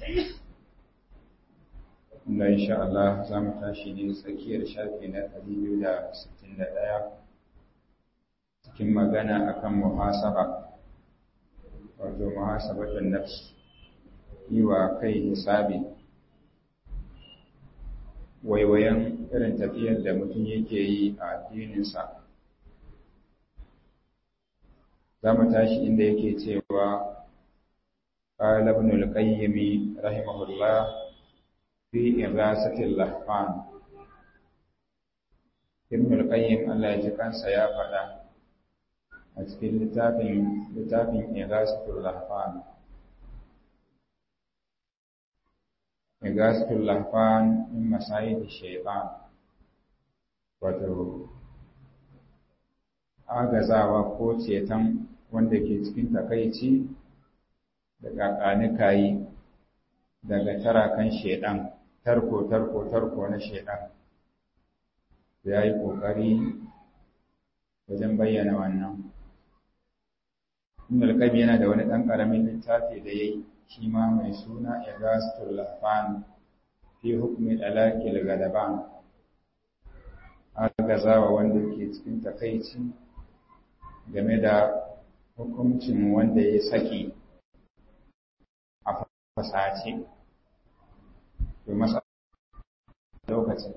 inda insha Allah za mu tashi ne tsakiyar shafi na 261 cikin magana akan muhasaba wato muhasabatun nafs yi wa kai hisabi waiwayen irin tafiyar da mutum yake yi a addininsa za mu tashi inda yake cewa قال ابن القيم رحمه الله في إغاثة اللهفان ابن القيم الله يجكان سيافة أتكين لتافين لتافين إغاثة اللهفان إغاثة اللهفان من مسايد الشيطان wato agazawa ko ceton wanda ke cikin takaici da ƙaƙanikayi daga tarakan shaiɗan tarko tarko tarko na shaiɗan ya yi ƙoƙari wajen bayyana wannan Ibn al yana da wani ɗan ƙaramin littafi da ya yi shi ma mai suna Igastul Lafan fi hukmi dalakil gadaban agazawa wanda ke cikin takaici game da hukuncin wanda ya saki a fasace to masa lokacin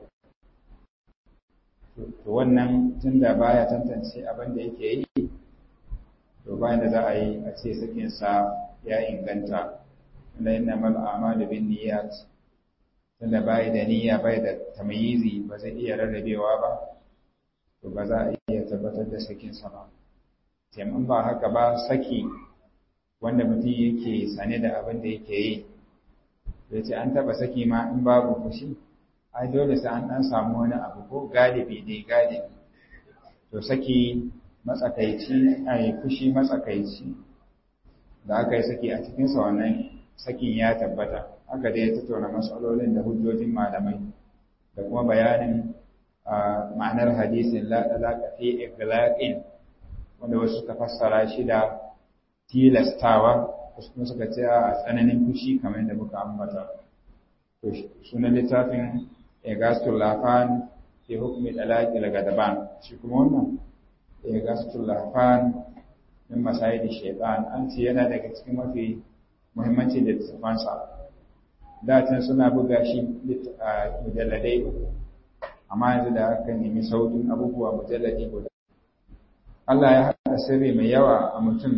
to wannan tunda baya tantance abin da yake yi to bayan da za a yi a ce sakinsa ya inganta wanda yana mal amalu bin niyyat tunda bai da niyya bai da tamyizi ba zai iya rarrabewa ba to ba za a iya tabbatar da sakinsa ba sai in ba haka ba saki wanda mutum yake sane da abin da yake yi ya ce an taba saki ma in babu fushi ai dole sai an dan samu wani abu ko galibi ne galibi to saki matsakaici ai fushi matsakaici da aka yi saki a cikinsa wannan sakin ya tabbata aka dai tattauna matsalolin da hujjojin malamai da kuma bayanin ma'anar hadisin la talaqa fi iglaqin wanda wasu suka fassara shi da tilastawa wasu kuma suka ce a tsananin fushi kamar yadda muka ambata to sunan littafin Egastul Lafan fi hukmi talaqi lagadaban shi kuma wannan Egastul Lafan min masayidi shaytan an ce yana daga cikin mafi muhimmanci da tsafansa da can suna buga shi mujalladai amma yanzu da aka nemi sautin abubuwa mujalladi guda Allah ya haɗa sirri mai yawa a mutum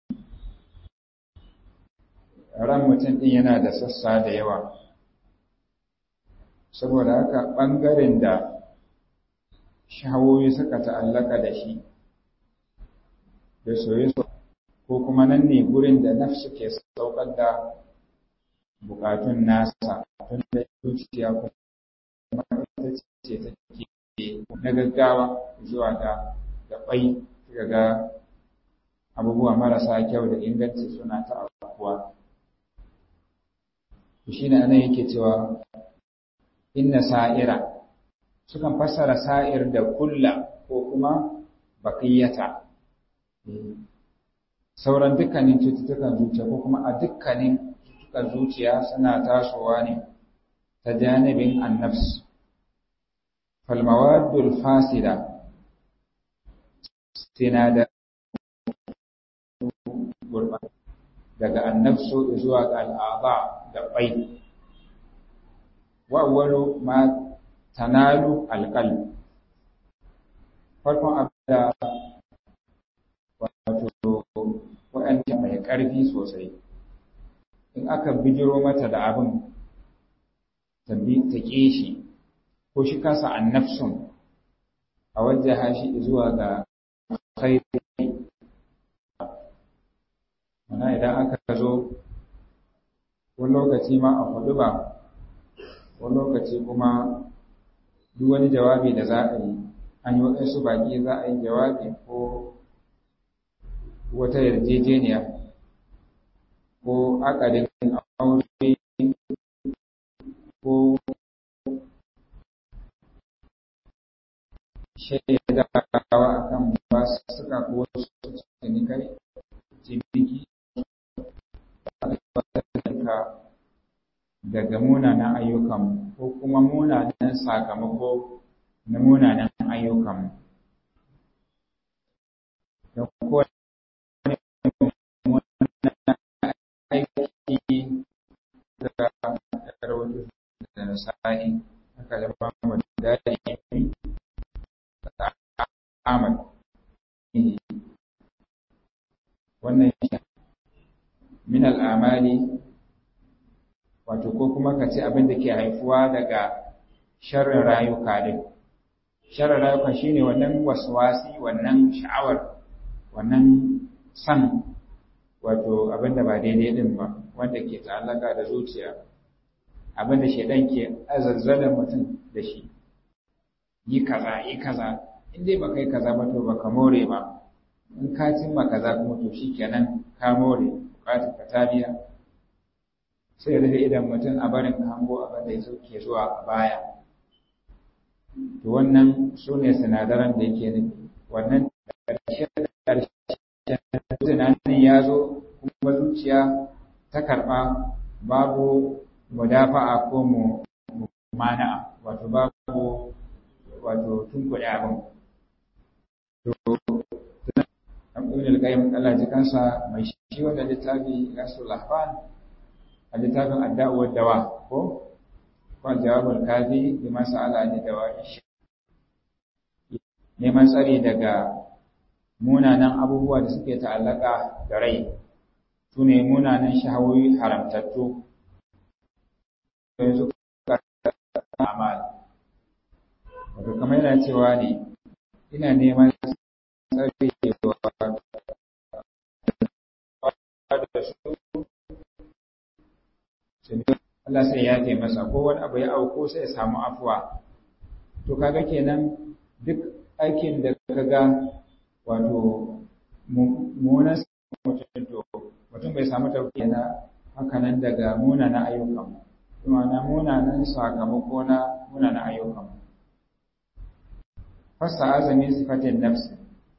ran mutum ɗin yana da sassa da yawa saboda haka ɓangaren da shahawoyi suka ta'allaka da shi da soye ko kuma nan ne gurin da nafsu ke saukar da bukatun nasa tun da zuciya kuma ita ce take na gaggawa zuwa ga gabai ga abubuwa marasa kyau da inganci suna ta abubuwa shi ne anan yake cewa inna sa'ira sukan fassara sa'ir da kulla ko kuma bakiyata sauran dukkanin cututtukan zuciya ko kuma a dukkanin cututtukan zuciya suna tasowa ne ta janibin annafs falmawadul fasida sinadar daga annafsu zuwa ga al'aba da bai wawwalu ma tanalu alqalb farkon abda wato wa'anda mai ƙarfi sosai in aka bijiro mata da abin ta ƙe shi ko shi kasa annafsun a wajen shi zuwa ga khairi mana idan aka zo wani lokaci ma a hudu ba wani lokaci kuma duk wani jawabi da za a yi an yi waɗansu baƙi za a yi jawabi ko wata yarjejeniya ko akadin aure ko shaidawa akan ba suka ko wasu cinikai ciniki ka daga munanan ayyukan ko kuma munanan sakamako na munanan ayyukan da kowane aiki da rahoto da nasa'i aka zama mu daɗi da amal wannan min al'amali wato ko kuma ka ce abin da ke haifuwa daga sharrin rayuka din sharrin rayuka shine wannan waswasi wannan sha'awar wannan san wato abin da ba daidai din ba wanda ke ta'allaka da zuciya abin da shedan ke azazzala mutum da shi yi kaza yi kaza in dai baka yi kaza ba to baka more ba in ka cimma kaza kuma to shikenan ka more bukatar ka ta biya sai rufe idan mutum a barin hango abin da ya ke zuwa a baya to wannan su ne sinadaran da yake nufi wannan ƙarshen tunanin ya zo kuma zuciya ta karɓa babu mudafa'a ko mu mana wato babu wato tunkuɗe abin to ibn al-qayyim Allah ji kansa mai shi wanda littafi rasul lahfan a littafin adda'u wa dawa ko ko jawabul kafi bi mas'ala ni dawa neman tsari daga munanan abubuwa da suke ta'allaka da rai su ne munanan shahawoyi haramtattu yanzu amal wato kamar yana cewa ne ina neman tsari da su Allah sai ya ce masa ko wani abu ya auko sai ya samu afuwa to kaga kenan duk aikin da kaga wato munan mutum to mutum bai samu tauki na hakanan daga munana ayyukan kuma na munanan sakamako na munana ayyukan fasa azami sifatin nafsi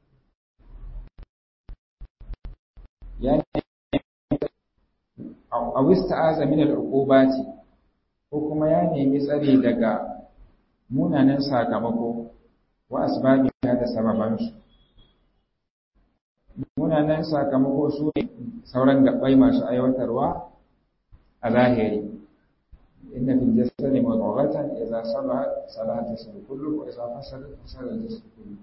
ya a wista azamin al'uqubati ko kuma ya nemi tsari daga munanan sakamako wa asbabi da sababansu munanan sakamako su ne sauran gabbai masu aiwatarwa a zahiri inna fil jasadi mudghatan idza salaha salaha jasadu kullu wa idza fasada fasada jasadu kullu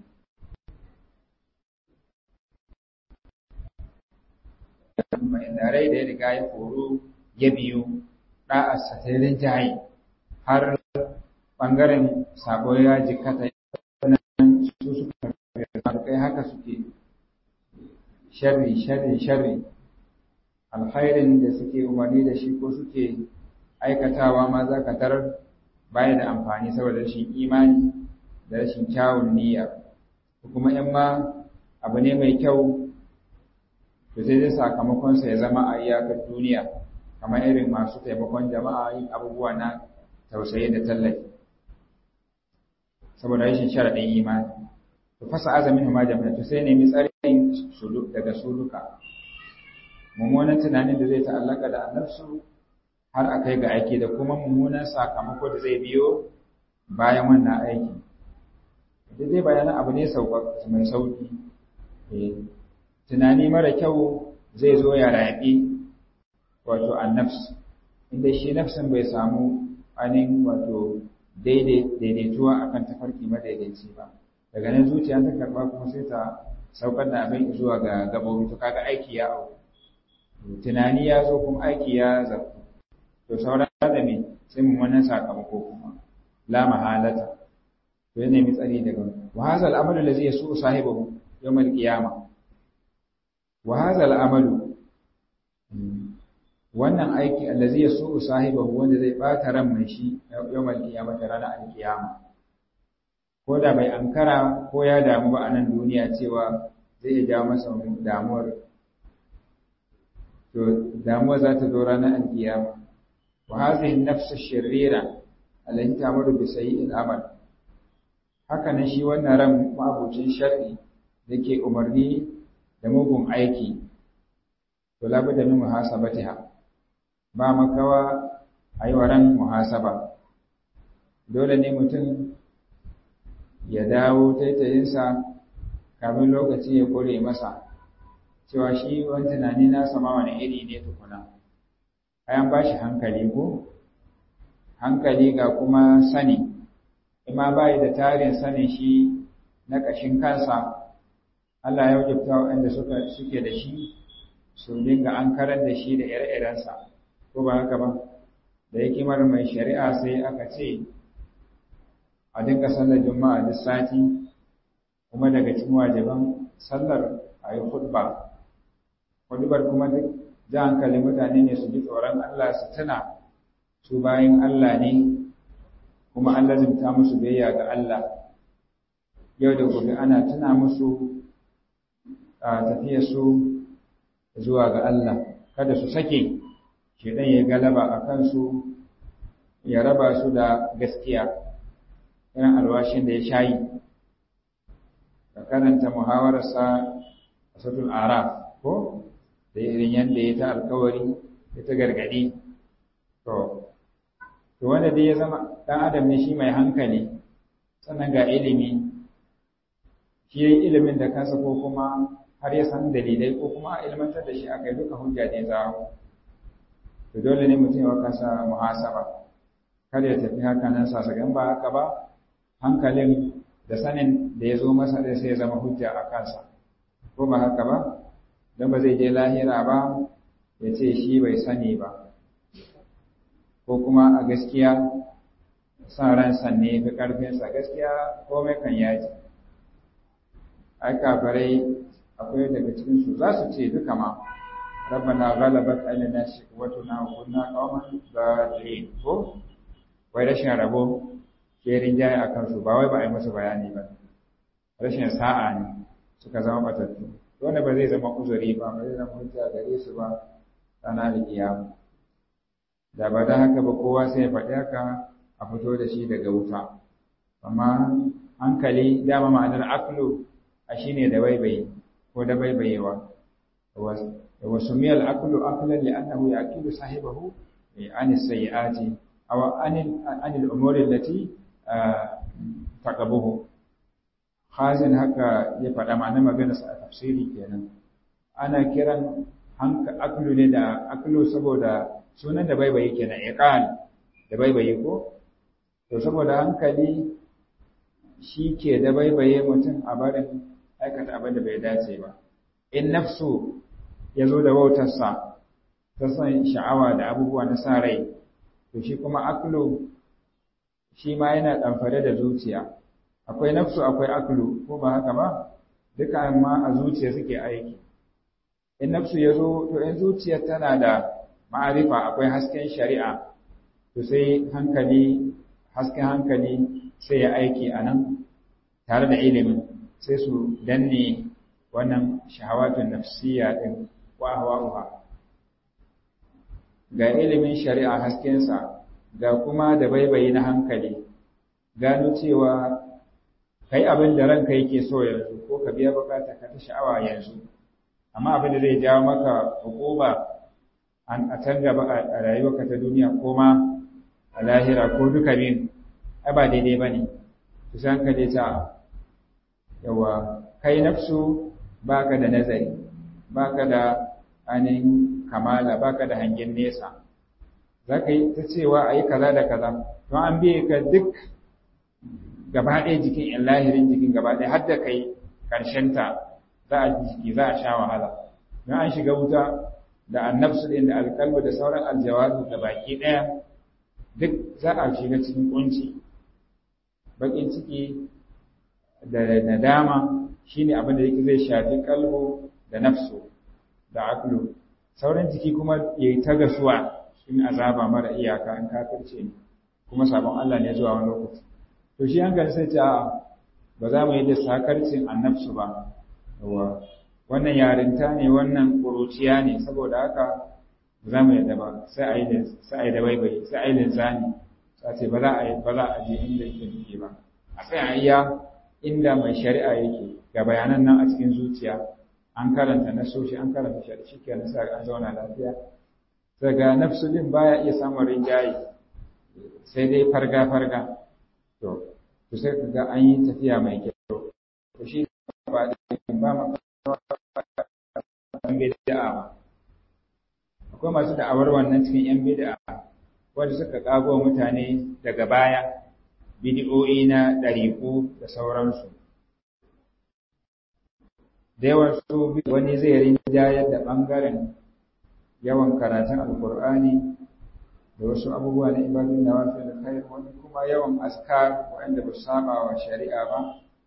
mai rai da ya riga ya koro ya biyo ɗa'arsa ta yi jaye har ɓangaren sabo ya jikata nan su suka kai haka suke sharri sharri sharri alkhairin da suke umarni da shi ko suke aikatawa ma za ka tarar baya da amfani saboda rashin imani da rashin kyawun niyya kuma in ma abu ne mai kyau to sai dai sakamakonsa ya zama a iyakar duniya kamar irin masu taimakon jama'a yin abubuwa na tausayi da tallafi saboda rashin sharaɗin imani to fasa azamin ma jama'a to sai nemi tsarin daga su duka mummunan tunanin da zai ta'allaka da annabsu har a kai ga aiki da kuma mummunan sakamako da zai biyo bayan wannan aiki da zai bayanan abu ne mai sauki tunani mara kyau zai zo ya raɓi wato annafs inda shi nafsin bai samu ainihin wato daidaituwa akan tafarki madaidaici ba daga nan zuciya ta karɓa kuma sai ta saukar da abin zuwa ga gabobi to kaga aiki ya auku tunani ya zo kuma aiki ya zartu to sauran da me sai mun wannan sakamako kuma la mahalata to yana mi tsari daga wa hadha al-amalu allazi yasu sahibahu yawm al-qiyamah wa hadha al-amalu wannan aiki allazi yasu sahibahu wanda zai bata ran mai shi yawm al-qiyamah ranar al-qiyama ko da bai ankara ko ya damu ba a nan duniya cewa zai iya jawo masa damuwar to damuwa za ta zo ranar alkiyama wa hadhihi an-nafs ash-sharira allati ta'muru bi sayyi'il amal haka nan shi wannan ran mabucin sharri dake umarni da mugun aiki to labudda min muhasabatiha ba makawa a yi ran muhasaba dole ne mutum ya dawo taitayinsa kafin lokaci ya kore masa cewa shi wani tunani na sama wani iri ne tukuna ayan ba shi hankali ko hankali ga kuma sani ima bayi da tarin sanin shi na ƙashin kansa Allah ya wajabta waɗanda suke da shi su dinga an karar da shi da ire-irensa ko ba haka ba da hikimar mai shari'a sai aka ce a dinga sallar juma'a duk sati kuma daga cikin wajiban sallar a yi hudba hudubar kuma duk ja hankali mutane ne su ji tsoron Allah su tuna su bayan Allah ne kuma an lazimta musu biyayya ga Allah yau da gobe ana tuna musu a tafiyar su zuwa ga Allah kada su sake shedan ya galaba a kansu ya raba su da gaskiya irin alwashin da ya shayi ka karanta muhawararsa a satul araf ko da irin yadda ya ta alkawari ya ta gargadi to to wanda dai ya zama ɗan adam ne shi mai hankali sannan ga ilimi shi yayi ilimin da kansa ko kuma har ya san dalilai ko kuma a ilmantar da shi aka yi duka hujja ne za to dole ne mutum ya kansa muhasaba kada ya tafi haka nan sasagan ba haka ba hankalin da sanin da ya zo masa da sai ya zama hujja a kansa ko ba haka ba don ba zai je lahira ba ya ce shi bai sani ba ko kuma a gaskiya sa ransa ne fi ƙarfinsa gaskiya komai kan yaji ai kafarai akwai daga cikinsu za su ce duka ma rabbana ghalabat alaina shiqwatuna wa kunna qauman dhalin ko wai rashin rabo ke rinjaye a kansu ba wai ba a yi musu bayani ba rashin sa'a ne suka zama batattu wanda ba zai zama uzuri ba ba zai zama hujja gare su ba rana da kiyama da ba da haka ba kowa sai ya faɗi haka a fito da shi daga wuta amma hankali dama ma'anar aklu a shine da baibayi ko da baibayewa wa sumiyal aklu aklan li'annahu yaqilu sahibahu an as-sayyi'ati aw an an al-umuri allati taqabuhu khazin haka ya faɗa ma'anar magana sa a tafsiri kenan ana kiran hanka aklu ne da aklu saboda sunan da baibayi kenan iqal da baibayi ko to saboda hankali shi ke da baibaye mutum a barin aikata abin da bai dace ba in nafsu ya zo da wautarsa ta san sha'awa da abubuwa na sa rai to shi kuma aklu shi ma yana ɗamfare da zuciya akwai nafsu akwai aklu ko ba haka ba duka ma a zuciya suke aiki in nafsu ya zo to in zuciya tana da ma'arifa akwai hasken shari'a to sai hankali hasken hankali sai ya aiki a nan tare da ilimin sai su danne wannan shahawatun nafsiya din wa hawa'uha ga ilimin shari'a haskensa ga kuma da baibayi na hankali gano cewa kai abin da ranka yake so yanzu ko ka biya bukata ka ta sha'awa yanzu amma abin da zai jawo maka hukuma a can gaba a rayuwarka ta duniya ko ma a lahira ko duka biyun ai ba daidai ba ne kusan ka dai ta yawa kai nafsu baka da nazari baka da ainihin kamala baka da hangen nesa za ka yi ta cewa a yi kaza da kaza to an biye ka duk gaba ɗaya jikin in lahirin jikin gaba ɗaya har da kai ta za a jiki za a sha wahala don an shiga wuta da annabsu ɗin da alkalmu da sauran aljawazu da baki ɗaya duk za a shiga cikin kunci bakin ciki da nadama shine abin da yake zai shafi kalbo da nafsu da aklu sauran jiki kuma ya ta gasuwa in azaba mara iyaka in kafirce ne kuma sabon Allah ne zuwa wani lokaci to shi hankali sai ta ba za mu yi da sakarcin annabsu ba yawa wannan yarinta ne wannan kuruciya ne saboda haka ba za mu yadda ba sai a yi da sai a yi da baibai sai a yi linzami sai ce ba za a yi ba za a je inda yake nufi ba a sai a iya inda mai shari'a yake ga bayanan nan a cikin zuciya an karanta na soshi an karanta shari'a shikenan sai an zauna lafiya daga nafsu din baya iya samun rinjaye sai dai farga-farga to to sai ka ga an yi tafiya mai kyau to shi ba da ba ma bid'a ba akwai masu da'awar wannan cikin yan bid'a wanda suka kago mutane daga baya bid'o'i na ɗariƙu da sauransu da yawan su wani zai rinjayar da ɓangaren yawan karatun alkur'ani da wasu abubuwa na ibadun da wasu da kai wani kuma yawan askar waɗanda ba su saba wa shari'a ba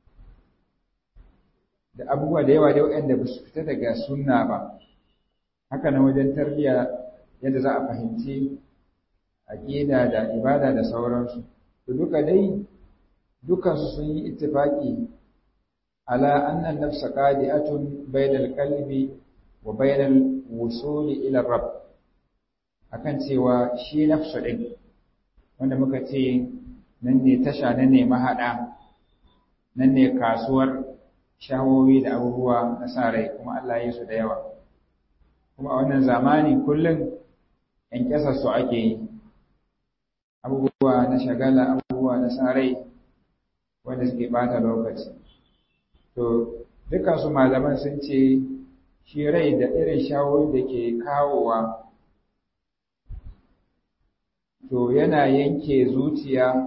da abubuwa da yawa da waɗanda ba su fita daga sunna ba haka na wajen tarbiyya yadda za a fahimci aƙida da ibada da sauransu to duka dai dukansu sun yi ittifaqi ala anna an-nafsa qadi'atun bayna al-qalbi wa bayna al-wusul ila rabb akan cewa shi nafsu din wanda muka ce nan ne tasha nan ne mahada nan ne kasuwar shawowi da abubuwa na sa rai kuma Allah ya su da yawa kuma a wannan zamani kullum yan kyasa su ake yi abubuwa na shagala abubuwa na sa rai wanda suke bata lokaci to dukkan su malaman sun ce shi rai da irin shawoyi da ke kawowa to yana yanke zuciya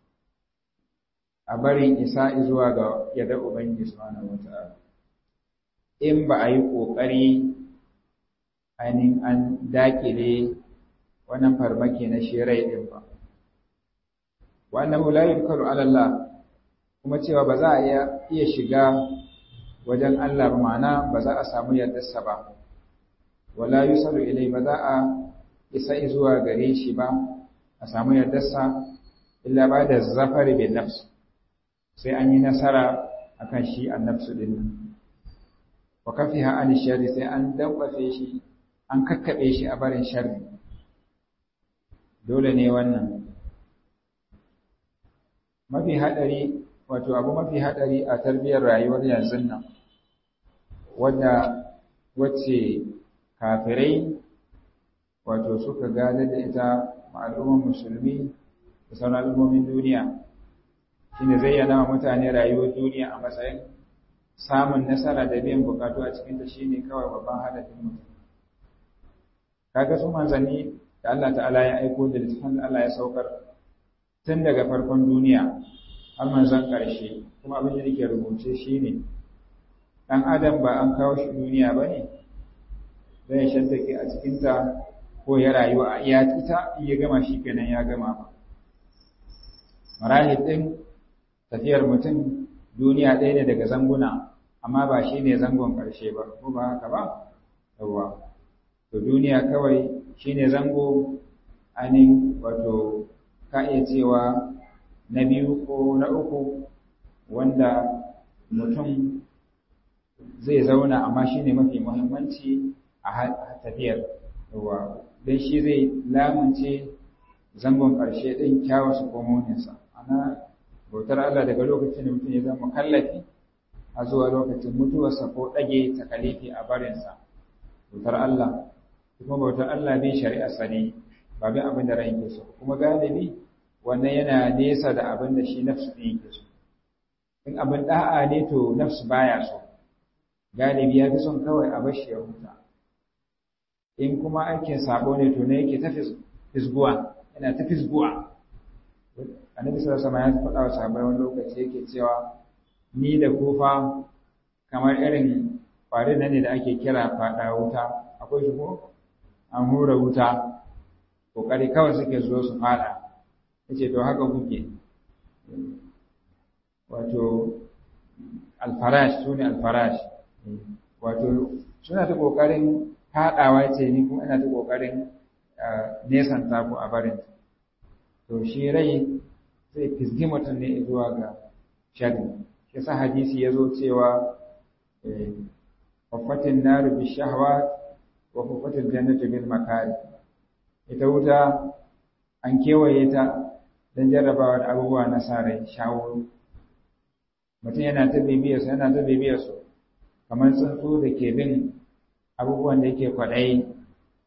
a barin isa zuwa ga yadda Ubangiji Subhanahu wata'ala in ba a yi ƙoƙari ainihin an dakile wannan farmaki na shirai ɗin ba wannan la yudkaru ala Allah kuma cewa ba za a iya shiga wajen Allah ba ma'ana ba za a samu yardarsa ba wala yusalu ilai ba za a isa zuwa gare shi ba a samu yardarsa illa ba da zafari bin nafs sai an yi nasara akan shi annafsu din nan wa kafiha an sharri sai an dabbafe shi an kakkabe shi a barin sharri dole ne wannan mafi hadari wato abu mafi hadari a tarbiyyar rayuwar yanzu nan wadda wacce kafirai wato suka gada da ita ma'al'ummar musulmi da sauran al'ummomin duniya shine zayyana wa mutane rayuwar duniya a matsayin samun nasara da biyan bukatu a cikinta shine kawai babban hadafin mutum kaga su manzanni da Allah ta'ala ya aiko da littafin da Allah ya saukar tun daga farkon duniya har manzan ƙarshe kuma abin da yake rubuce shine dan adam ba an kawo shi duniya bane zai shantake a cikinta ko ya rayu a iya ita in ya gama shi kenan ya gama marahil din tafiyar mutum duniya ɗaya ne daga zanguna amma ba shi ne zangon ƙarshe ba ko ba haka ba yawwa to duniya kawai shi ne zango ainihin wato ka iya cewa na biyu ko na uku wanda mutum zai zauna amma shi ne mafi muhimmanci a tafiyar yawwa don shi zai lamunce zangon ƙarshe ɗin kyawasu komoninsa ana bautar Allah daga lokacin da mutum ya zama kallafi a zuwa lokacin mutuwarsa ko ɗage takalifi a barinsa bautar Allah kuma bautar Allah bin shari'arsa ne ba bin abin da ran yake so kuma galibi wannan yana nesa da abin da shi nafsu ɗin yake so in abin da'a ne to nafsu baya so galibi ya fi son kawai a bashi ya huta in kuma aikin sabo ne to ne yake ta fisguwa yana ta fisguwa annabi sallallahu alaihi wasallam ya faɗa wa sahabbai wani lokaci yake cewa ni da kufa kamar irin kwari nan ne da ake kira faɗa wuta akwai shi ko an hura wuta kokari kawai suke zo su faɗa yace to haka kuke wato alfarash sune alfarash wato suna ta kokarin faɗawa ce ni kuma ina ta kokarin nesanta ku a barin to shi rai zai fizgi mutum ne zuwa ga shari shi sa hadisi ya zo cewa wafatin naru bi shahwa wa wafatin jannatu bil makari ita wuta an kewaye ta don jarrabawa da abubuwa na sa rai shawo mutum yana ta bibiyarsu yana ta bibiyarsu kamar tsuntsu da ke bin abubuwan da yake kwaɗayi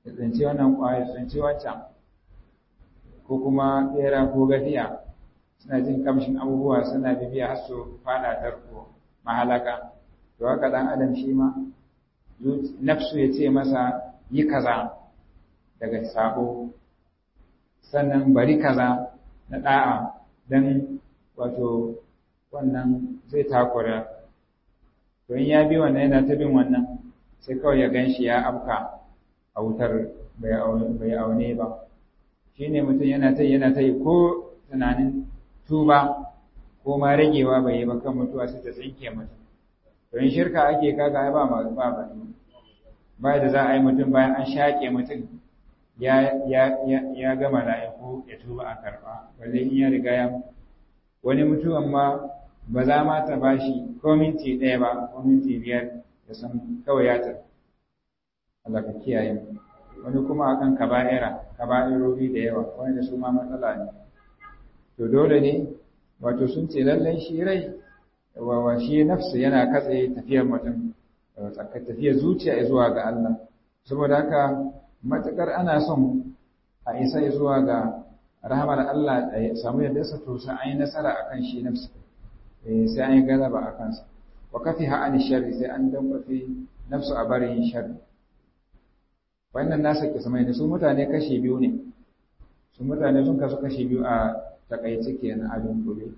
ya tsinci wannan ƙwaya ya tsinci wancan ko kuma ɗera ko gafiya suna jin kamshin abubuwa suna bibiya har su fada tarko mahalaka to haka dan adam shi ma nafsu ya ce masa yi kaza daga sabo sannan bari kaza na da'a dan wato wannan zai takura to in ya bi wannan yana ta bin wannan sai kawai ya gan shi ya afka a wutar bai aune ba shi ne mutum yana ta yana ta yi ko tunanin tuba ko ma ragewa bai yi ba kan mutuwa sai ta tsinke mutum to in shirka ake kaga ai ba ba ba ba da za a yi mutum bayan an shaƙe mutum ya ya ya ga mala'iku ya tuba a karba balle in ya riga ya wani mutuwan ma ba za ma ta bashi ko minti ɗaya ba ko minti biyar da san kawai ya tafi Allah ka kiyaye mu wani kuma akan kaba'ira kaba'irori da yawa wanda su ma matsala ne to dole ne wato sun ce lallai shi rai wa shi nafsu yana katse tafiyar mutum tafiyar zuciya zuwa ga Allah saboda haka matakar ana son a isa zuwa ga rahamar Allah da samu yadda sa to sai an yi nasara akan shi nafsu sai an yi galaba a kansa wa kafiha an sharri sai an dambafe nafsu a barin sharri wannan nasa kismai ne su mutane kashi biyu ne su mutane sun kasu kashi biyu a takaice kenan a dunkule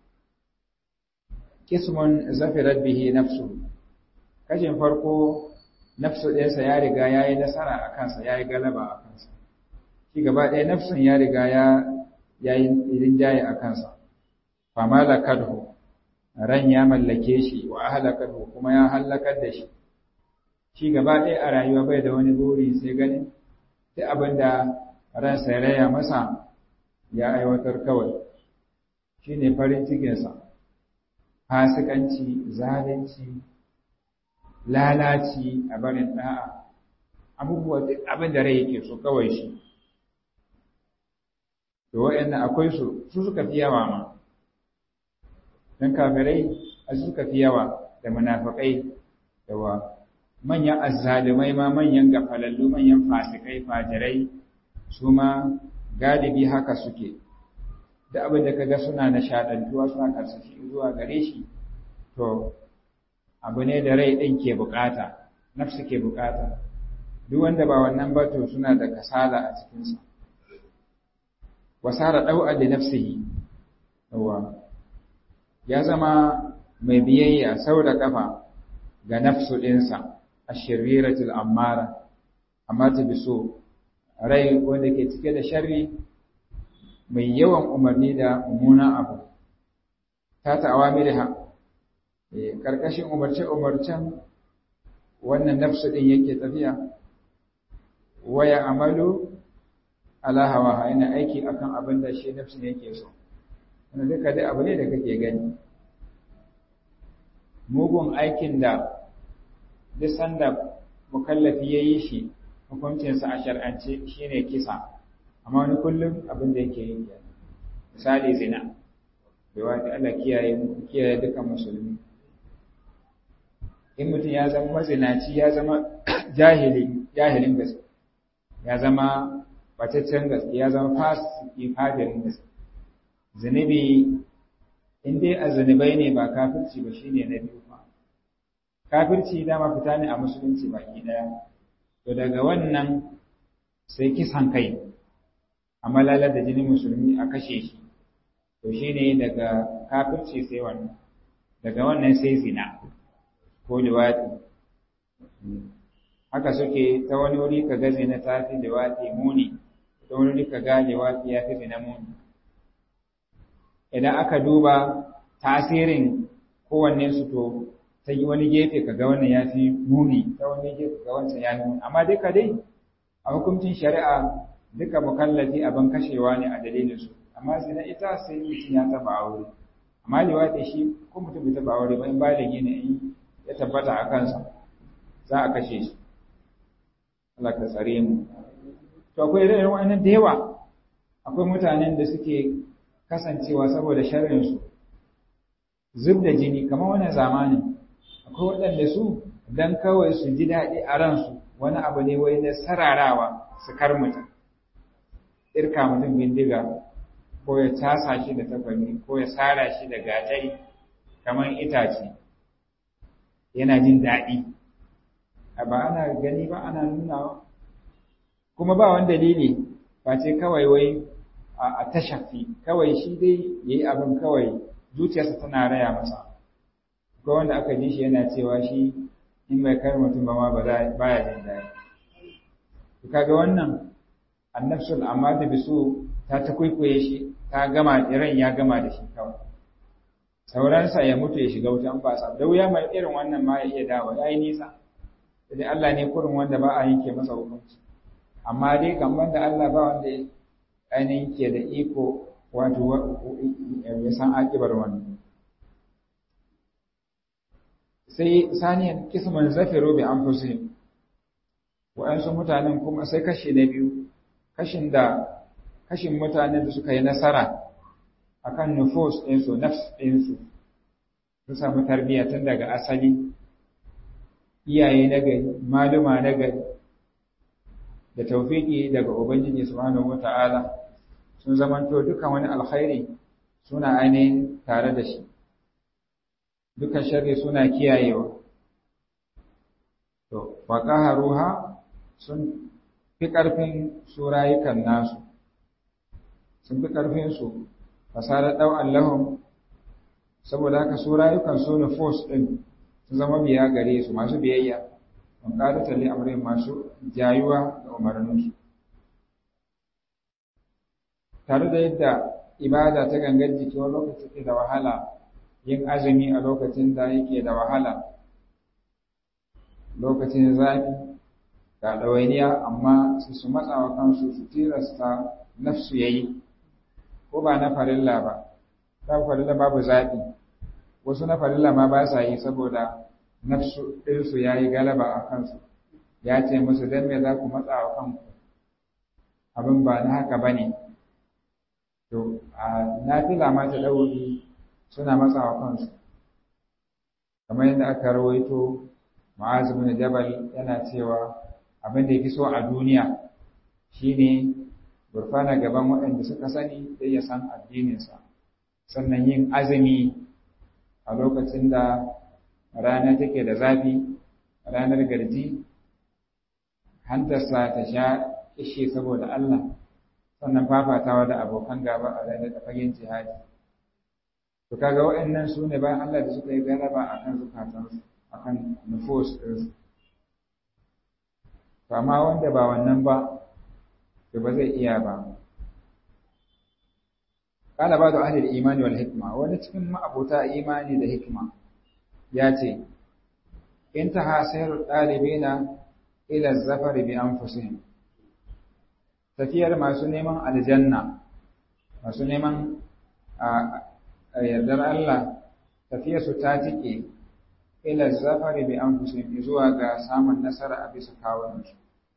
kismun zafirat bihi nafsu kashin farko nafsu ɗinsa ya riga ya yi nasara a kansa ya yi galaba a kansa shi gaba ɗaya nafsun ya riga ya yi rinjaye a kansa fama da kadhu ran ya mallake shi wa ahlakathu kuma ya halakar da shi shi gaba ɗaya a rayuwa bai da wani buri sai ganin duk abin da ransa ya raya masa ya aiwatar kawai shi ne farin cikinsa fasikanci zalunci lalaci a barin ɗa'a abubuwa duk abin da rai yake so kawai shi to wa'annan akwai su su suka fi yawa ma don kafirai a suka fi yawa da munafakai da wa manyan azzalumai ma manyan gafalallu manyan fasikai fajirai su ma galibi haka suke da abin da kaga suna nishadantuwa suna karsashi zuwa gare shi to abu ne da rai ɗin ke bukata nafsu ke bukata duk wanda ba wannan ba to suna da kasala a cikinsa wasara ɗau'a da nafsihi yawa ya zama mai biyayya sau da ƙafa ga nafsu ɗinsa a shiriratul ammara amma ta bi so rai wanda ke cike da sharri mai yawan umarni da mummunan abu ta ta'awa miliha ƙarƙashin umarce-umarcen wannan nafsu ɗin yake tafiya waya amalu ala hawa yana aiki akan abin da shi nafsu yake so wanda duka dai abu ne da kake gani mugun aikin da duk sanda mukallafi ya yi shi hukuncinsa a shar'ance shine kisa amma wani kullum abin da yake yi misali zina da wata Allah kiyaye kiyaye dukan musulmi in mutum ya zama mazinaci ya zama jahili jahilin gaske ya zama bataccen gaske ya zama fasiki fajirin gaske zunubi in dai a zunubai ne ba kafirci ba shine na biyu ba kafirci dama fita ne a musulunci baki daya to daga wannan sai kisan kai a malalar da jinin musulmi a kashe shi to shine daga kafirci sai wannan daga wannan sai zina ko liwati haka suke ta wani wuri ka ga zina ta fi liwati muni ta wani wuri ka ga liwati ya fi zina muni idan aka duba tasirin kowanne su to ta yi wani gefe ka ga wannan ya fi muni ta wani gefe ga wancan ya muni amma duka dai a hukuncin shari'a duka mukallafi abin kashewa ne a dalilin su amma zina ita sai mutum ya taba aure amma liwaɗi shi ko mutum bai taba aure ba in baligi ne in ya tabbata a kansa za a kashe shi Allah ka tsare mu to akwai irin wa'annan da yawa akwai mutanen da suke kasancewa saboda sharrin su zub da jini kamar wannan zamanin akwai waɗanda su dan kawai su ji daɗi a ransu wani abu ne wai na sararawa su kar mutum irka mutum bindiga ko ya casa shi da takwami ko ya sara shi da gatari kamar itace yana jin daɗi a ba ana gani ba ana nunawa kuma ba wani dalili face kawai wai a tashafi kawai shi dai ya yi abin kawai zuciyarsa tana raya masa ko wanda aka ji shi yana cewa shi in bai kar mutum ba ma ba ya jin daɗi kaga wannan annafsul amma da bisu ta ta kwaikwaye shi ta gama iran ya gama da shi kawai sauransa ya mutu ya shiga wutan ba sa da wuya mai irin wannan ma ya iya dawo ya yi nisa sai Allah ne kurin wanda ba a yanke masa hukunci amma dai kamar da Allah ba wanda ainihin ke da iko wato ya san akibar wannan sai saniyan kisman zafiru bi anfusihim wa'ansu mutanen kuma sai kashi na biyu kashin da kashin mutanen da suka yi nasara akan nufus ɗinsu nafs ɗinsu sun samu tarbiyya tun daga asali iyaye na gari maluma na gari da taufiki daga ubangiji subhanahu wata'ala sun zamanto dukan wani alkhairi suna ainihin tare da shi dukan sharri suna kiyayewa to ruha sun fi ƙarfin su rayukan nasu sun fi ƙarfin su fasara ɗau Allahun saboda haka su rayukan su na force ɗin sun zama biya gare su masu biyayya don ƙadatar li'amurin masu jayuwa da umarninsu tare da yadda ibada ta gangar jiki wani lokaci ke da wahala yin azumi a lokacin da yake da wahala lokacin zafi ga ɗawainiya amma su su matsa wa kansu su tilasta nafsu yayi ko ba na farilla ba ta farilla babu zaɓi wasu na farilla ma ba sa yi saboda nafsu ɗinsu ya yi galaba a kansu ya ce musu don me za ku matsa wa kanku abin ba na haka ba ne to a nafila ma ta ɗauri suna matsa wa kansu kamar yadda aka rawaito ma'azu bin jabal yana cewa abin da ya fi so a duniya shine gurfana gaban waɗanda suka sani sai ya san addininsa sannan yin azumi a lokacin da rana take da zafi ranar garji hantarsa ta sha ishe saboda Allah sannan fafatawa da abokan gaba a ranar da fagen jihadi to kaga waɗannan su ne bayan Allah da suka yi galaba akan zukatansu akan nufus ɗinsu to amma wanda ba wannan ba to ba zai iya ba qala ba'du ahli al-iman wal hikma wani cikin ma'abuta imani da hikma ya ce intaha sayru dalibina ila az-zafar bi anfusihim tafiyar masu neman aljanna masu neman a yardar Allah tafiyarsu ta tike ila az-zafar bi anfusihim zuwa ga samun nasara a bisa kawunansu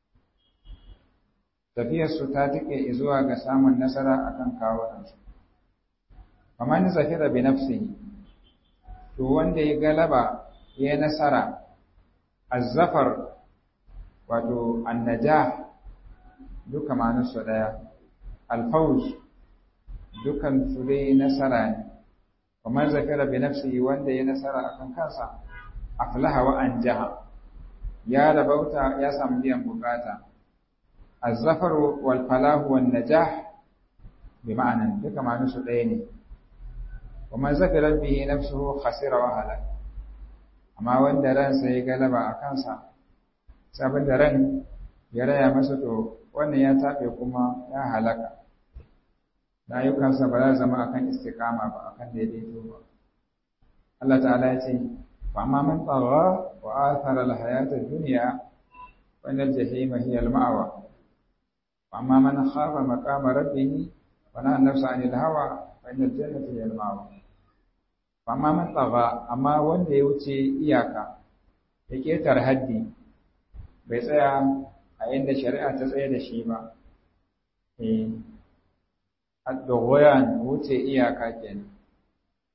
tafiyarsu ta tike zuwa ga samun nasara akan kawunansu amma ni zafira bi nafsihi to wanda ya galaba ya nasara azzafar wato annajah duka ma'anarsu daya alfawz dukan su dai nasara ne kamar zafira bi nafsihi wanda ya nasara akan kansa aflaha wa anjaha ya rabauta ya samu biyan bukata الظفر والفلاح والنجاح بمعنى duka ma'anarsu ɗaya ne وما ذكرت به نفسه خسر وهلك amma wanda ransa ya galaba a kansa sabon da ran ya raya masa to wannan ya taɓe kuma ya halaka da ayyukansa ba za zama akan istiqama ba akan daidaito ba Allah ta'ala ya ce wa amma man tagha wa athara al-hayata ad-dunya fa inal jahima hiya al-ma'wa wa amma man khafa maqama rabbih wa nahana nafsa 'anil hawa fa inal jannata hiya al-ma'wa amma man tsaga amma wanda ya wuce iyaka ya ketar haddi bai tsaya a inda shari'a ta tsaye da shi ba eh ad-dughyan wuce iyaka kenan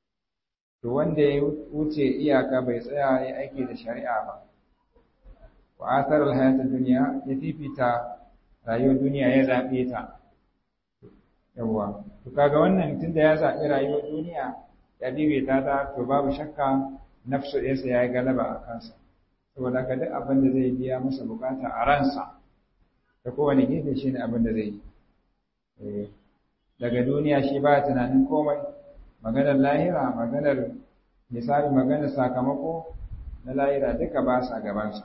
to wanda ya wuce iyaka bai tsaya ya aiki da shari'a ba wa athar alhayat ad-dunya ya fifita rayuwar duniya ya zabe ta yawa to kaga wannan tunda ya zabi rayuwar duniya ya fifita ta to babu shakka nafsu ɗinsa ya yi galaba a kansa saboda ka duk abin da zai biya masa bukata a ransa ta kowane gefe shi ne abin da zai yi daga duniya shi ba tunanin komai maganar lahira maganar misali maganar sakamako na lahira duka ba sa gabansa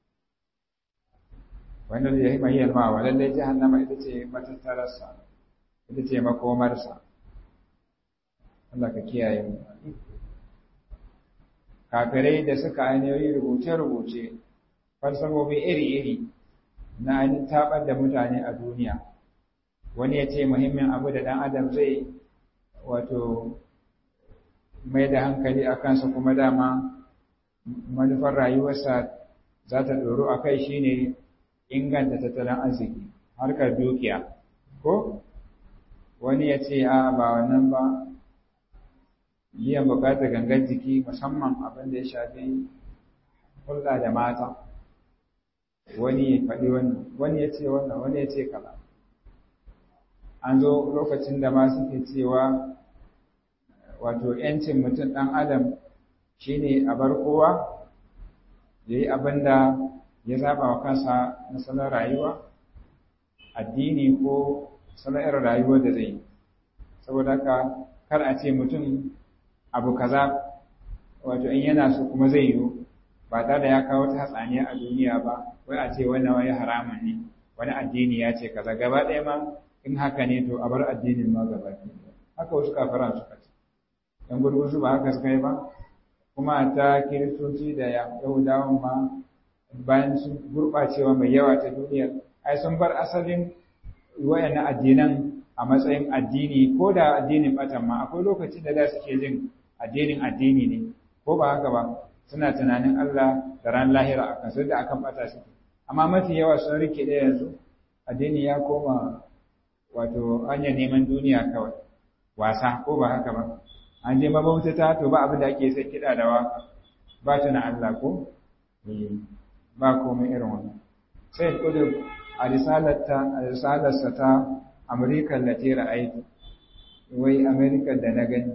wanda ya yi mahiyar ma wa lallai jahannama ita ce matattararsa ita ce makomarsa Allah ka kiyaye mu kafirai da suka ainihin rubuce-rubuce falsafofi iri-iri na ainihin taɓar da mutane a duniya wani ya ce muhimmin abu da ɗan adam zai wato mai da hankali a kansa kuma dama manufar rayuwarsa za ta ɗoro a kai shi ne inganta tattalin arziki harkar dukiya ko wani ya ce a ba wannan ba biyan bukatar gangar jiki musamman abin da ya shafi hulɗa da mata wani ya faɗi wannan wani ya ce wannan wani ya ce kaza an zo lokacin da ma suke cewa wato ‘yancin mutum ɗan adam shine a bar kowa ya yi abin da ya zaɓa wa kansa na salon rayuwa addini ko salon irin rayuwar da zai yi saboda haka kar a ce mutum abu kaza wato in yana so kuma zai yiwu ba tare da ya kawo ta hatsaniya a duniya ba wai a ce wannan wani haramun ne wani addini ya ce kaza gaba ɗaya ma in haka ne to a bar addinin ma gaba haka wasu kafiran suka ce dan gurguzu ba haka suka yi ba kuma ta kiristoci da yahudawan ma bayan sun gurɓacewa mai yawa ta duniya ai sun bar asalin wayannan addinan a matsayin addini ko da addinin batan ma akwai lokacin da da suke jin addinin addini ne ko ba haka ba suna tunanin Allah da ran lahira a kan da akan bata su amma mafi yawa sun rike da yanzu addini ya koma wato hanyar neman duniya kawai wasa ko ba haka ba an je mabautata to ba abin da ake sai kiɗa da waka ba tuna Allah ko ba komai irin wannan sai kudur a risalarta a risalarsa ta Amurka latira aiki wai Amerika da na gani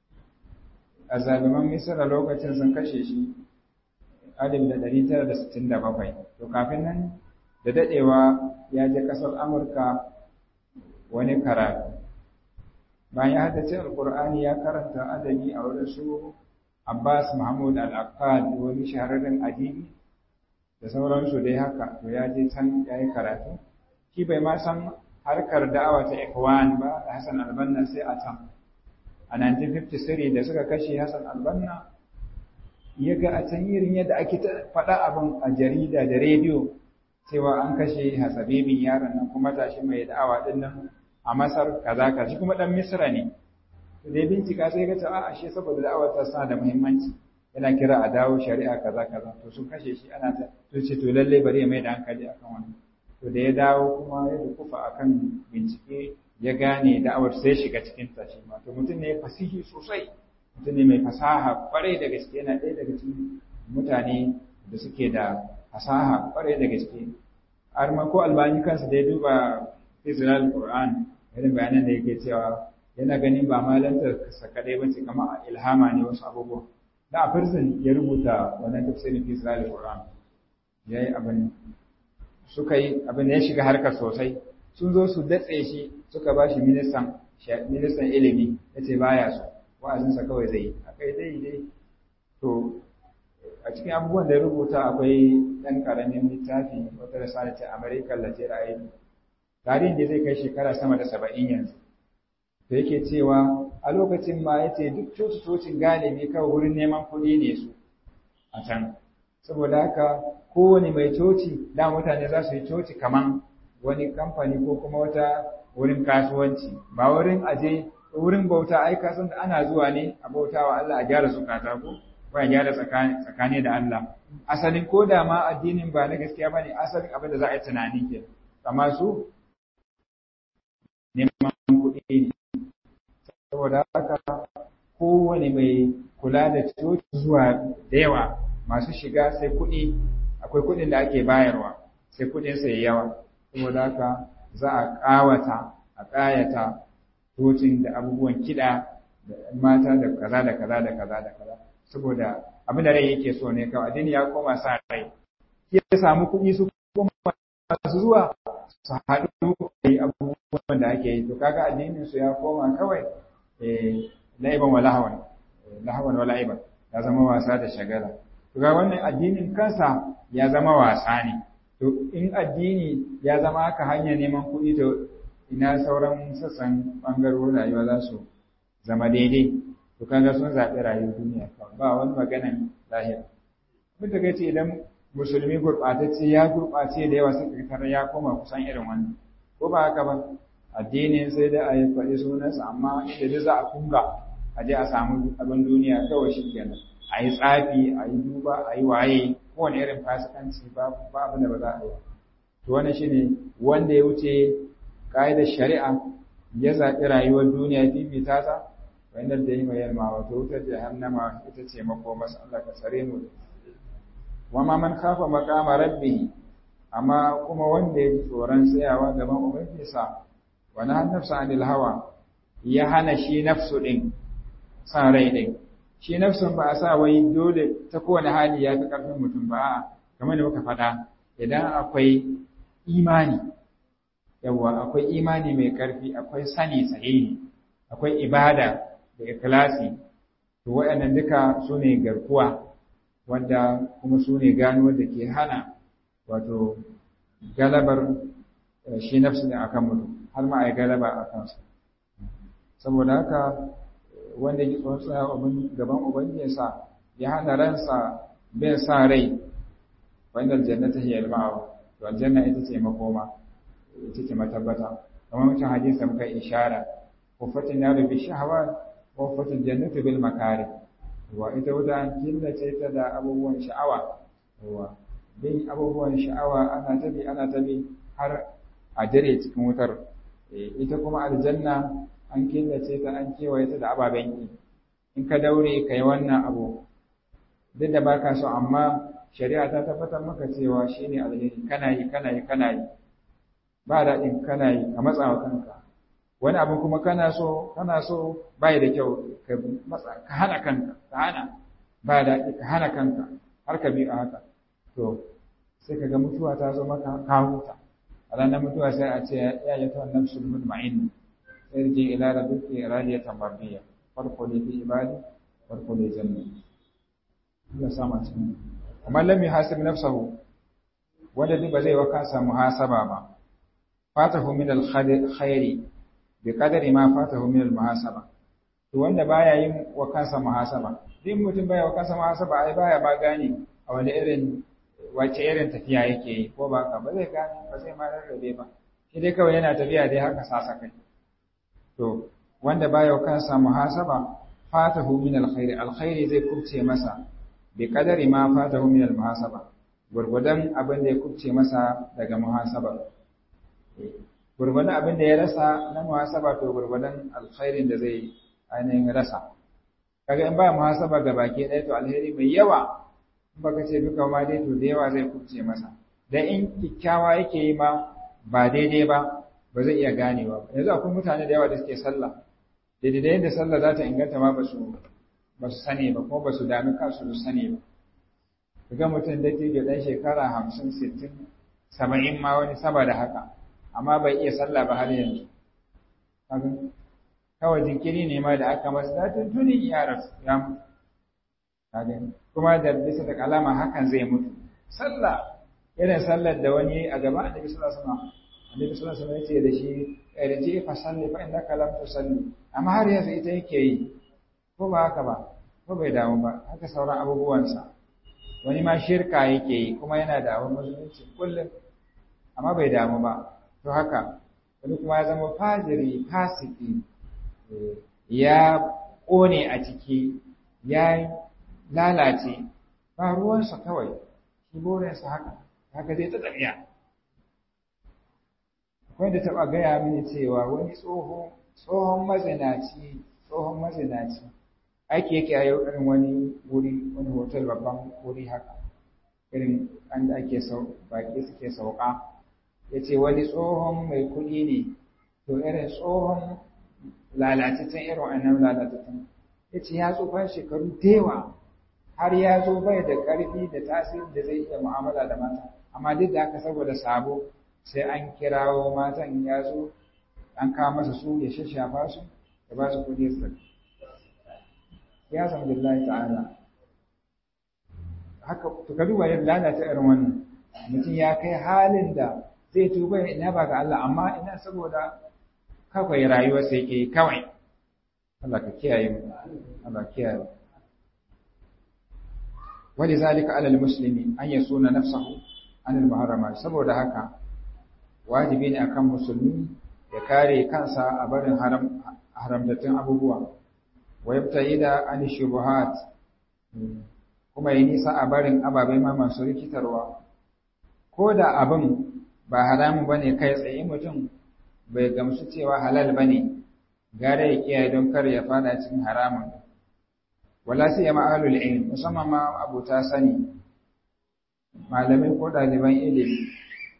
a zaluman Misira lokacin sun kashe shi alif da ɗari tara da sittin da bakwai to kafin nan da daɗewa ya je ƙasar Amurka wani karatu bayan ya haddace alƙur'ani ya karanta adabi a wurin su Abbas Mahmud Al-Akkad wani shahararren adibi da sauransu dai haka to ya je can ya yi karatu shi bai ma san harkar da'awa ta Ikwan ba da Hassan Albanna sai a can. A 1953 da suka kashe Hassan Albanna, ya ga a can irin yadda ake faɗa abin a jarida da rediyo cewa an kashe hasabibin yaron nan kuma tashi mai da'awa ɗin nan a Masar kaza kaza kuma ɗan Misra ne. To dai bincika sai ga ta a ashe saboda da'awar ta sa da muhimmanci. Yana kira a dawo shari'a kaza kaza to sun kashe shi ana ta to ce to lallai bari ya mai da hankali akan wannan. to da ya dawo kuma ya dukufa akan bincike ya gane da'awar sai shiga cikin ta shi to mutum ne fasihi sosai mutum ne mai fasaha kwarai da gaske yana ɗaya daga cikin mutane da suke da fasaha kwarai da gaske har ma ko albani kansa da ya duba fizilal qur'an irin bayanan da yake cewa yana ganin ba malantar sa kadai bace kamar ilhama ne wasu abubuwa da a prison ya rubuta wannan tafsirin fizilal qur'an yayi abin suka yi abin da ya shiga harkar sosai sun zo su datse shi suka ba shi ministan ministan ilimi ya ce baya so wa'azinsa kawai zai yi akai dai dai to a cikin abubuwan da ya rubuta akwai ɗan ƙaramin littafi wata risala ce american latin ra'ayi tarihin da zai kai shekara sama da saba'in yanzu da yake cewa a lokacin ma ya ce duk coci-cocin galibi kawai wurin neman kuɗi ne su a can saboda haka kowane mai coci da mutane za su yi coci kaman wani kamfani ko kuma wata wurin kasuwanci ba wurin aje wurin bauta ai kasan da ana zuwa ne a bauta wa Allah a gyara zukata ko ko a gyara tsakani da Allah asalin ko da ma addinin ba na gaskiya bane asalin abin da za a yi tunani ke amma su neman kuɗi ne saboda haka kowane mai kula da coci zuwa da yawa masu shiga sai kuɗi akwai kuɗin da ake bayarwa sai kuɗin sa yayi yawa saboda haka za a ƙawata a ƙayata tocin da abubuwan kiɗa da mata da kaza da kaza da kaza da kaza saboda abin da rai yake so ne kawai addini ya koma sa rai ya samu kuɗi su koma su zuwa su haɗu da abubuwan da ake yi to kaga addinin su ya koma kawai la'iban wa lahawan lahawan wa la'iban ya zama wasa da shagala to ga wannan addinin kansa ya zama wasa ne to in addini ya zama haka hanyar neman kuɗi to ina sauran sassan ɓangarorin rayuwa za su zama daidai to kaga sun zaɓi rayuwar duniya kawai ba wani maganan lahira mun da ce idan musulmi gurɓatacce ya gurɓace da yawa suka tarar ya koma kusan irin wannan ko ba haka ba addinin sai da a yi faɗi sunansa amma inda duk za a kunga a je a samu abin duniya kawai shi kenan a yi tsafi a yi duba a yi waye kowane irin fasikanci ba abin da ba za a yi to wannan shine wanda ya wuce ƙa'idar shari'a ya zaɓi rayuwar duniya fifita ta wanda da yi mai yalma wato wutar jahannama ita ce makomarsa Allah ka tsare mu wa ma man khafa maqama rabbih amma kuma wanda ya tsoron tsayawa gaban ubangijinsa wa na nafsa anil hawa ya hana shi nafsu din san rai din shi nafsun ba a sa wai dole ta kowane hali ya fi karfin mutum ba a'a kamar da muka faɗa idan akwai imani yawa akwai imani mai karfi akwai sani sahihi akwai ibada da ikhlasi to waɗannan duka su ne garkuwa wanda kuma su ne gano da ke hana wato galabar shi nafsu ne akan mutum har ma a yi galaba a kansa saboda haka wanda ya tsohon tsaya gaban ubangijinsa ya hana ransa bin sa rai wanda aljannata hiya al-ma'awa to aljanna ita ce makoma ita ce matabbata kamar mutum hadisi muka ishara kufatin naru bi shahawat wa kufatin jannatu bil makari wa ita wuta an killace ta da abubuwan sha'awa wa bin abubuwan sha'awa ana tabi ana tabi har a dare cikin wutar ita kuma aljanna an killace ta an kewaye ta da ababen yi in ka daure ka yi wannan abu duk da baka so amma shari'a ta tabbatar maka cewa shine alheri kana yi kana yi kana yi ba daɗin kana yi ka matsa wa kanka wani abu kuma kana so kana so bai da kyau ka matsa ka hana kanka ka hana ba daɗi ka hana kanka har ka bi a haka to sai ka ga mutuwa ta zo maka ka huta a ranar mutuwa sai a ce ya yi ta nafsul mutma'in irji ila rabbiki radiyatan mardiya farko ne fi ibadi farko ne janna Allah sama cikin amma lam yuhasib nafsahu wanda duk ba zai wa kansa muhasaba ba fatahu min al-khairi bi qadari ma fatahu min al-muhasaba to wanda baya yin wa kansa muhasaba din mutum baya wa kansa muhasaba ai baya ba gane a wani irin wace irin tafiya yake yi ko ba ka ba zai gane ba zai ma rarrabe ba shi dai kawai yana tafiya dai haka sasa kai to wanda baya wa kansa muhasaba fatahu min al-khairi al-khairi zai kubce masa bi qadari ma fatahu min al-muhasaba gurgudan abin da ya kubce masa daga muhasaba gurgudan abin da ya rasa na muhasaba to gurgudan alkhairin da zai ainihin rasa kaga in ba muhasaba ga baki ɗaya to alheri mai yawa in baka ce duka ma dai to da yawa zai kubce masa dan in kikkiawa yake yi ma ba daidai ba ba zai iya ganewa ba yanzu akwai mutane da yawa da suke sallah daidai da yadda sallah za ta inganta ma ba su ba su sani ba kuma ba su dami kansu su sani ba kaga mutum da ke dan shekara hamsin sittin saba'in ma wani sama da haka amma bai iya sallah ba har yanzu kawai jinkiri ne ma da aka masa datin tuni ya rasu ya mutu kuma da bisa da kalama hakan zai mutu sallah irin sallar da wani a gaba annabi sallallahu alaihi wasallam annabi sallallahu alaihi wasallam yace da shi irji fa salli fa innaka lam tusalli amma har yanzu ita yake yi ko ba haka ba ko bai damu ba haka sauran abubuwansa wani ma shirka yake yi kuma yana da abin musulunci kullum amma bai damu ba to haka wani kuma ya zama fajiri fasiki ya ƙone a ciki ya lalace ba ruwansa kawai shi burinsa haka haka zai ta tafiya akwai da taɓa gaya mini cewa wani tsohon mazinaci tsohon mazinaci aiki yake a yau irin wani wuri wani hotel babban wuri haka irin an da ake baƙi suke sauka ya ce wani tsohon mai kuɗi ne to irin tsohon lalatattun irin wannan lalatattun ya ce ya tsufa shekaru dewa har ya zo bai da ƙarfi da tasiri da zai iya mu'amala da mata amma duk da haka saboda sabo sai an kirawo matan ya zo an kawo masa su ya shashafa su ya ba su kuɗi su ya san billahi ta'ala haka to ka duba yadda lalata irin wannan mutum ya kai halin da zai tuba ina ba ga Allah amma ina saboda kawai rayuwar sai ke kawai Allah ka kiyaye mu Allah kiyaye ولذلك على المسلم أن يصون نفسه عن المحرمات saboda haka wajibi ne akan musulmi ya kare kansa a barin haram haramtattun abubuwa wa yabta'ida an shubuhat kuma yi nisa a barin ababai ma masu rikitarwa ko da abin ba haramun bane kai tsaye mutum bai gamsu cewa halal bane gare ya kiyaye don kar ya fada cikin haramun wala sai ya ma'alul ilm musamman ma abuta sani malamai ko ɗaliban ilimi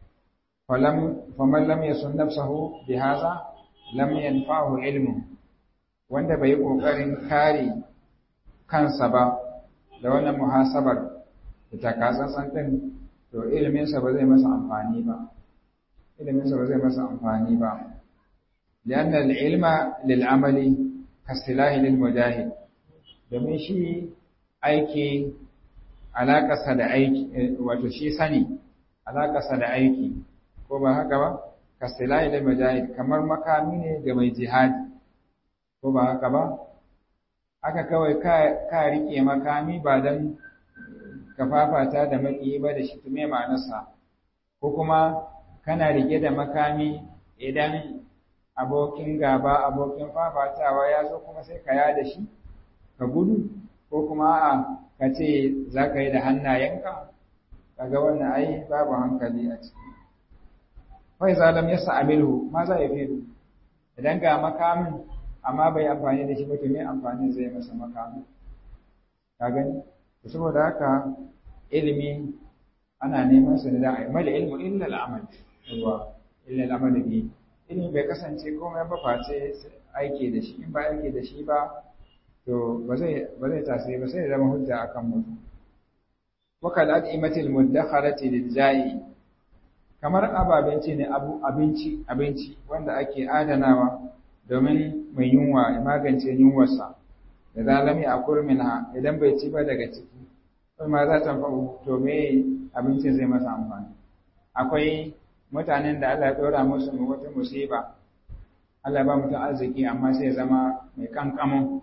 faman lam yasun nafsahu bi haza lam yanfa'u ilmu wanda bai yi kokarin kare kansa ba da wannan muhasabar da takatsantsan din to iliminsa ba zai masa amfani ba iliminsa ba zai masa amfani ba لأن العلم للعمل كالسلاح للمجاهد domin shi aiki alaƙasa da aiki wato shi sani alaƙasa da aiki ko ba haka ba kastilahi da majahid kamar makami ne ga mai jihadi ko ba haka ba aka kawai ka riƙe makami ba don ka fafata da maƙiyi ba da shi tume ma'anarsa ko kuma kana riƙe da makami idan abokin gaba abokin fafatawa ya zo kuma sai ka yada shi ka gudu ko kuma a ka ce za ka yi da hannayenka kaga wannan ai babu hankali a ciki fai zalam ya sa'amilhu ma za ya fi idan ga makamin amma bai amfani da shi ba to me amfani zai masa makamin ka gani saboda haka ilimi ana neman sa da ai mal ilmu illa al-amal yawa illa al-amal bi ilimi bai kasance komai ba face aiki da shi in ba aiki da shi ba to ba zai ba zai tasiri ba sai ya zama hujja akan mutum wakal ad'imatil muddakharati lil-ja'i kamar ababenci ne abu abinci abinci wanda ake adanawa domin mai yunwa ya magance yunwarsa da zalami a kurminha idan bai ci ba daga ciki kai ma za ta fa'u to me abincin zai masa amfani akwai mutanen da Allah ya dora musu wata musiba Allah ba mutum arziki amma sai ya zama mai kankamin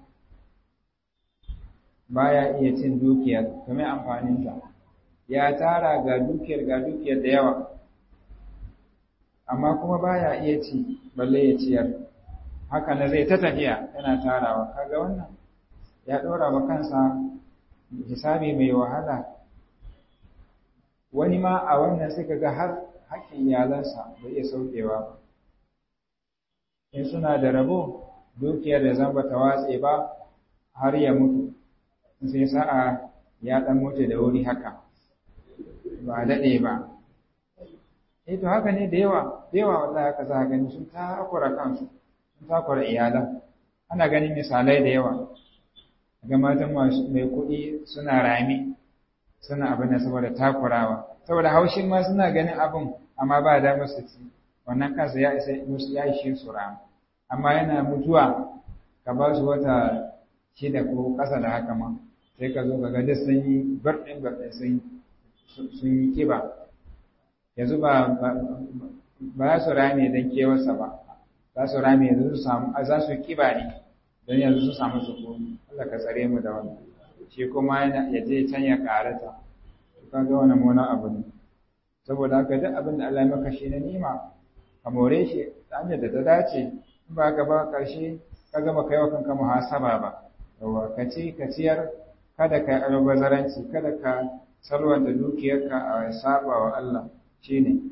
baya iya cin dukiyar to me amfanin ta ya tara ga dukiyar ga dukiyar da yawa amma kuma baya iya ci balle ya ciyar haka na zai ta tafiya yana tarawa kaga wannan ya ɗora wa kansa hisabi mai wahala wani ma a wannan sai kaga har hakkin iyalansa bai iya saukewa ba in suna da rabo dukiyar da zan bata watse ba har ya mutu sai sa'a ya ɗan mutu da wuri haka ba daɗe ba eh to haka ne da yawa da yawa wallahi haka za ka gani sun takura kansu sun takura iyalan ana ganin misalai da yawa ga matan masu mai kuɗi suna rami suna abin da saboda takurawa saboda haushin ma suna ganin abin amma ba da musu ci wannan kansa ya isa musu ya ishe su rami amma yana mutuwa ka ba su wata shida ko ƙasa da haka ma sai ka zo ka ga duk sun yi barɗin barɗin sun yi kiba yanzu ba ba za su rame don kewarsa ba za su rame yanzu su samu a za su kiba ne don yanzu su samu sukuni Allah ka tsare mu da wannan shi kuma ya je can ya karata to kaga wannan mona abu ne saboda haka duk abin da Allah ya maka shi na nima ka more shi ta hanyar da ta dace in ba ka ba karshe ka gama kai wa kanka muhasaba ba yawa ka ci ka ciyar kada ka yi albazaranci kada ka salwanta dukiyarka a saba wa Allah shine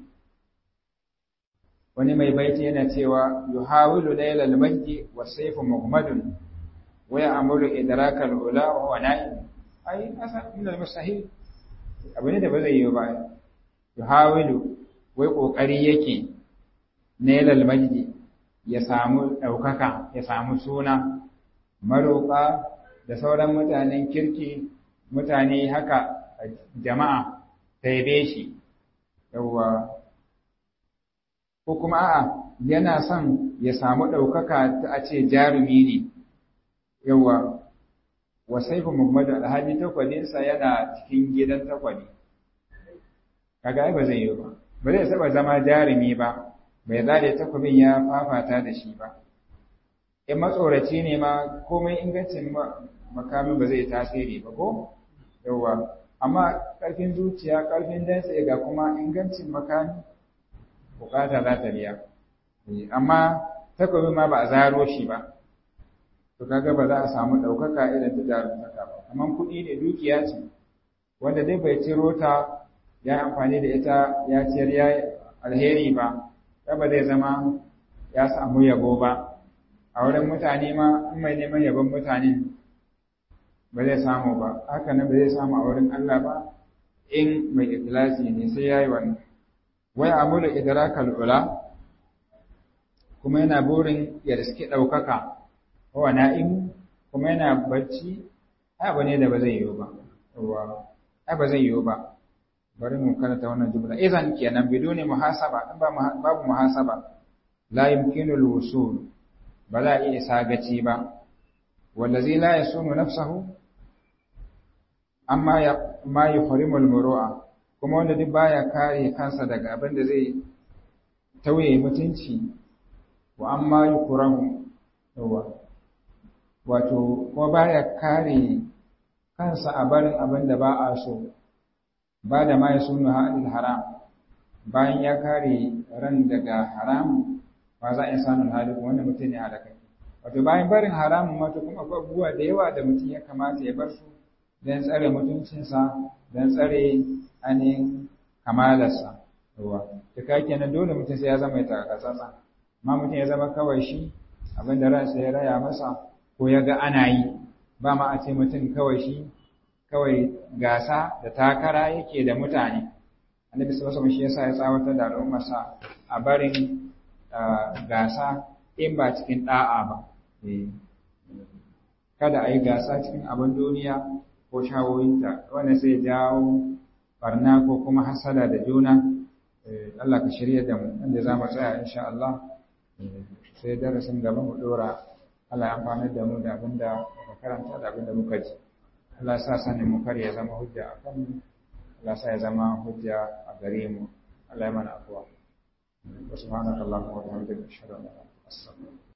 wani mai baiti yana cewa yuhawilu layla al-majdi wa sayfu muhammadun wa ya'muru idraka al-ula wa na'im ai asa min al-mustahil abu ne da ba zai yi ba yuhawilu wai kokari yake nailal majdi ya samu daukaka ya samu suna maroka da sauran mutanen kirki mutane haka jama'a taibe shi yawwa ko kuma a'a yana son ya samu ɗaukaka ta a ce jarumi ne yawwa wa saifu muhammadu alhaji takwadinsa yana cikin gidan takwadi kaga ai ba zai yi ba ba zai saba zama jarumi ba bai zade takwabin ya fafata da shi ba in matsoraci ne ma komai ingancin makamin ba zai tasiri ba ko yawwa amma ƙarfin zuciya ƙarfin dantse ga kuma ingancin makami bukata za ta biya amma takobi ma ba a zaro shi ba to kaga ba za a samu ɗaukaka irin ta jarumtaka ba amma kuɗi ne dukiya ce wanda dai bai ciro ta ya amfani da ita ya ciyar ya alheri ba ya ba zai zama ya samu yabo ba a wurin mutane ma in mai neman yabon mutane ba zai samu ba haka nan ba zai samu a wurin Allah ba in mai ikhlasi ne sai yayi wannan wai amulu idrakal ula kuma yana burin ya riski daukaka wa na'im kuma yana bacci abu ne da ba zai yiwu ba yawa ai ba zai yiwu ba bari mu karanta wannan jumla idan kenan biduni muhasaba in ba babu muhasaba la yumkinu al-wusul ba za a iya isa gaci ba wallazi la yasunu nafsahu amma ya ma yuhrimu al-muru'a kuma wanda duk baya kare kansa daga abin da zai tauye mutunci wa amma yukrahu yawa wato kuma baya kare kansa a barin abin da ba a so ba da ma yasunu hadil haram bayan ya kare ran daga haram ba za a sanin hali wanda mutum ne halaka wato bayan barin haramun wato kuma akwai abubuwa da yawa da mutum ya kamata ya bar su don tsare mutuncinsa don tsare ainihin kamalarsa ruwa ta kake nan dole mutum sai ya zama ya takasasa ma mutum ya zama kawai shi abin da ransa ya raya masa ko ya ga ana yi ba ma a ce mutum kawai shi kawai gasa da takara yake da mutane annabi sallallahu alaihi shi yasa ya tsawatar da al'ummarsa a barin gasa in ba cikin da'a ba kada a yi gasa cikin abin duniya ko shawoyinta wanda sai jawo barna ko kuma hasada da juna Allah ka shirya da mu inda za mu tsaya insha Allah sai darasin gaba mu dora Allah ya amfana da mu da abin da muka karanta da abin da muka ji Allah sa sanin mu kar ya zama hujja a kan mu Allah sa ya zama hujja a gare mu Allah ya mana afuwa subhanakallahumma wa bihamdika ashhadu an la ilaha illa anta astaghfiruka